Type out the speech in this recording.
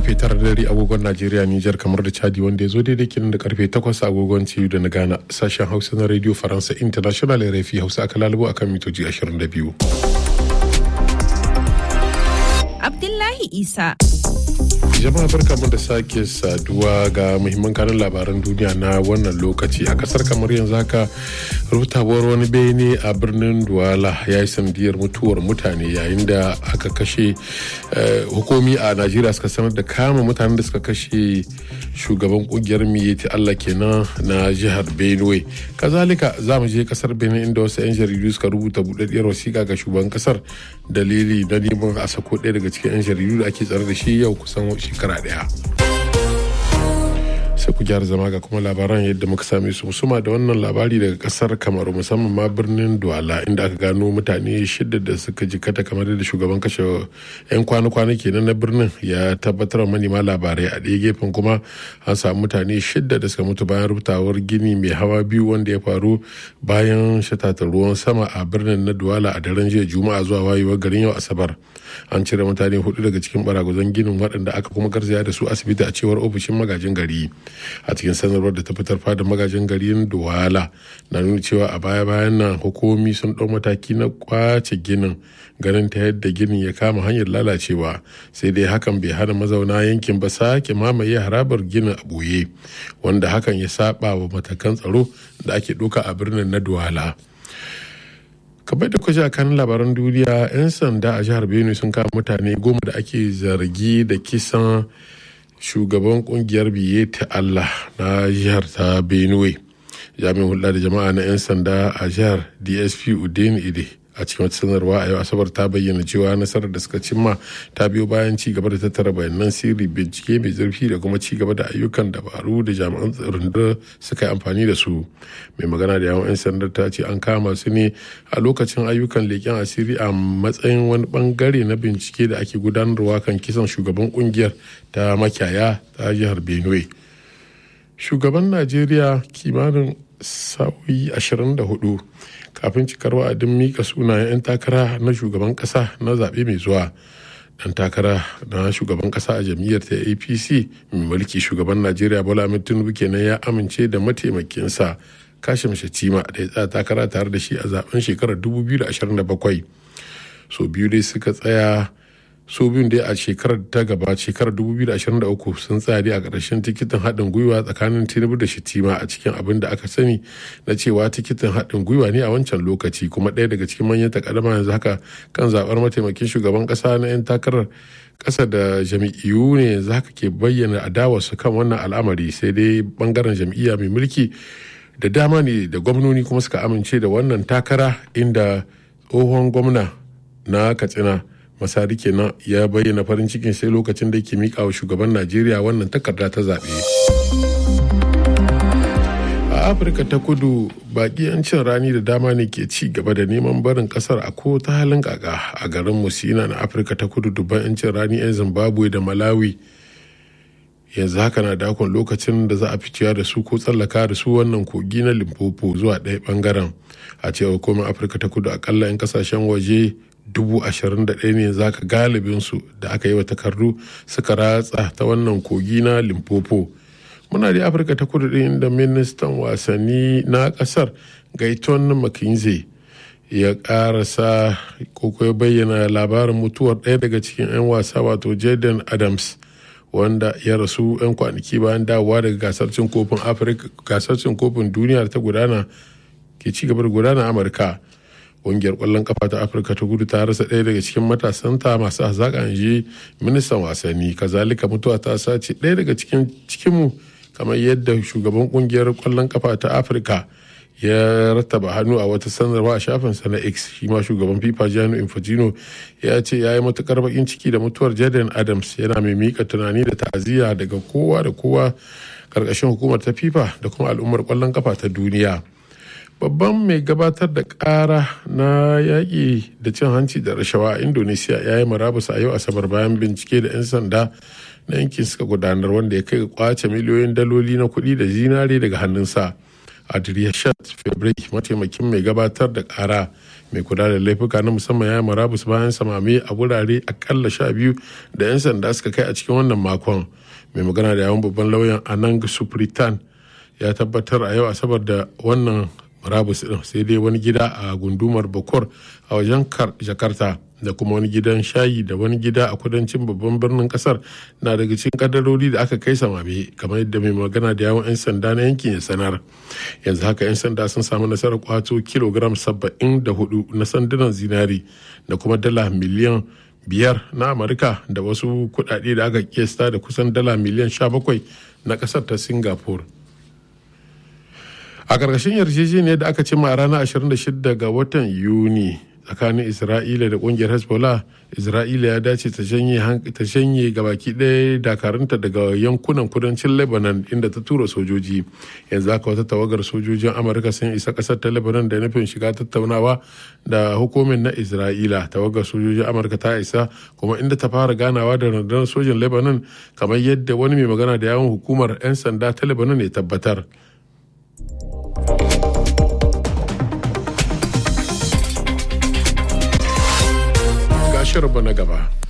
karfe tara da dare agogon Najeriya Nijar kamar da Chadi wanda ya zo daidai kenan da karfe takwas agogon ciyu da na Ghana sashen Hausa na Radio Faransa International RFI Hausa aka lalubo akan mitoji 22. Abdullahi Isa. jama'a barkamu da sake saduwa ga muhimman kanun labaran duniya na wannan lokaci a kasar kamar yanzu haka rutawar wani bene a birnin duwala ya yi sanadiyar mutuwar mutane yayin da aka kashe hukumi a najeriya suka sanar da kama mutanen da suka kashe shugaban kungiyar miyeti allah kenan na jihar benue kazalika za mu je kasar benin inda wasu 'yan jaridu suka rubuta budaddiyar wasiƙa ga shugaban kasar dalili na neman a sako ɗaya daga cikin 'yan jaridu da ake tsare da shi yau kusan shekara ɗaya sai ku gyara zama ga kuma labaran yadda muka same su musuma da wannan labari daga kasar kamaru musamman ma birnin duwala inda aka gano mutane shida da suka jikata kamar da shugaban kashe 'yan kwana-kwana kenan na birnin ya tabbatar wa manema labarai a ɗaya gefen kuma an samu mutane shida da suka mutu bayan rubutawar gini mai hawa biyu wanda ya faru bayan shatatar ruwan sama a birnin na duwala a daren jiya juma'a zuwa wayewar garin yau asabar an cire mutane hudu daga cikin baragwazon ginin waɗanda aka kuma garzaya da su asibiti a cewar ofishin magajin gari a cikin sanarwar da ta fitar fada magajin garin duwala na nuna cewa a baya bayan nan hukumomi sun ɗau mataki na kwace ginin ganin ta yadda ginin ya kama hanyar lalacewa sai dai hakan bai hana mazauna yankin ba sake mamaye harabar ginin a ɓoye wanda hakan ya saba wa matakan tsaro da ake ɗauka a birnin na duwala. kamar da kwaje a kan labaran duniya 'yan sanda a jihar benue sun kama mutane goma da ake zargi da kisan shugaban kungiyar biye ta allah na jihar ta benue jami'in hulɗa da jama'a na 'yan sanda a jihar dsp udin ide a cikin wata sanarwa a yau asabar ta bayyana cewa nasarar da suka cimma ta biyo bayan ci gaba da tattara bayanan sirri bincike mai zurfi da kuma ci gaba da ayyukan dabaru da jami'an rundunar suka yi amfani da su mai magana da yawan 'yan sandar ta ce an kama su ne a lokacin ayyukan leƙen asiri a matsayin wani bangare na bincike da ake gudanarwa kan kisan shugaban kungiyar ta makiyaya ta jihar benue shugaban najeriya kimanin sa'o'i 24 kafin cikar wa'adin mika sunayen 'yan takara na shugaban kasa na zaɓe mai zuwa dan takara na shugaban kasa a jam'iyyar ta apc mai mulki shugaban najeriya bola ahmed tinubu kenan ya amince da mataimakinsa kashim shatima da ya tsaya takara tare da shi a zaben shekarar 2027 so biyu dai suka tsaya su biyun dai a shekarar ta gaba shekarar 2023 sun tsaya dai a ƙarshen tikitin haɗin gwiwa tsakanin tinubu da shitima a cikin abin da aka sani na cewa tikitin haɗin gwiwa ne a wancan lokaci kuma ɗaya daga cikin manyan takaddama yanzu haka kan zaɓar mataimakin shugaban ƙasa na 'yan takarar ƙasa da jam'iyyu ne yanzu haka ke bayyana adawarsu kan wannan al'amari sai dai bangaren jam'iyya mai mulki da dama ne da gwamnoni kuma suka amince da wannan takara inda tsohon gwamna na katsina masari kenan ya bayyana farin cikin sai lokacin da ke mika wa shugaban najeriya wannan takarda ta zaɓe a afirka ta kudu baki yancin rani da dama ne ke ci gaba da neman barin kasar a ko ta halin kaka a garin musina na afirka ta kudu dubban yancin rani 'yan zimbabwe da malawi yanzu haka na dakon lokacin da za a ficiya da su ko tsallaka da su wannan kogi na limpopo zuwa ɗaya bangaren a cewa komai afirka ta kudu akalla 'yan kasashen waje dubu ashirin da ɗaya ne za ka galibinsu da aka yi wa takardu suka ratsa ta wannan kogi na limpopo muna da afirka ta kudu ɗin da ministan wasanni na ƙasar gaiton mckinsey ya ƙarasa ko ya bayyana labarin mutuwar ɗaya daga cikin 'yan wasa wato jaden adams wanda ya rasu 'yan kwanaki bayan dawowa daga gasar cin kofin afirka gasar cin kofin duniya ta gudana ke ci gaba da gudana amurka ƙungiyar ƙwallon kafa ta afirka ta gudu ta rasa ɗaya daga cikin matasanta masu hazaƙa ji ministan wasanni kazalika mutuwa ta sace ɗaya daga cikin cikinmu kamar yadda shugaban ƙungiyar ƙwallon kafa ta afirka ya rattaba hannu a wata sanarwa a shafinsa na x shi ma shugaban fifa gianni infantino ya ce ya yi matukar bakin ciki da mutuwar jaden adams yana mai mika tunani da ta'aziyya daga kowa da kowa karkashin hukumar ta fifa da kuma al'ummar kwallon kafa ta duniya babban mai gabatar da kara na yaƙi da cin hanci da rashawa a indonesia ya yi marabus a yau asabar bayan bincike da 'yan sanda na yankin suka gudanar wanda ya kai ga kwace miliyoyin daloli na kuɗi da zinare daga hannunsa adriyashat febri mataimakin mai gabatar da kara mai kula da laifuka na musamman ya marabus bayan samame a wurare akalla sha biyu da 'yan sanda suka kai a cikin wannan makon mai magana da yawon babban lauyan anang supritan ya tabbatar a yau asabar da wannan marabus din sai dai wani gida a gundumar bokor a wajen jakarta da kuma wani gidan shayi da wani gida a kudancin babban birnin kasar na daga cikin kadarori da aka kai samame kamar yadda mai magana da yawon 'yan sanda na yankin ya sanar yanzu haka 'yan sanda sun samu nasarar kwato kilogram 74 na sandunan zinari da kuma dala miliyan biyar na amurka da wasu kudade da aka kiyasta da kusan dala miliyan 17 na kasar ta singapore a ƙarƙashin yarjejeniyar da aka cima a ranar 26 ga watan yuni tsakanin isra'ila da kungiyar hezbollah isra'ila ya dace ta shanye gabaki ɗaya dakarunta daga yankunan kudancin lebanon inda ta tura sojoji yanzu haka wata tawagar sojojin amurka sun isa ƙasar ta lebanon da nufin shiga tattaunawa da hukumin na isra'ila tawagar sojojin amurka ta isa kuma inda ta fara ganawa da rundunar sojin lebanon kamar yadda wani mai magana da yawon hukumar 'yan sanda ta lebanon ya tabbatar shirinmu na gaba.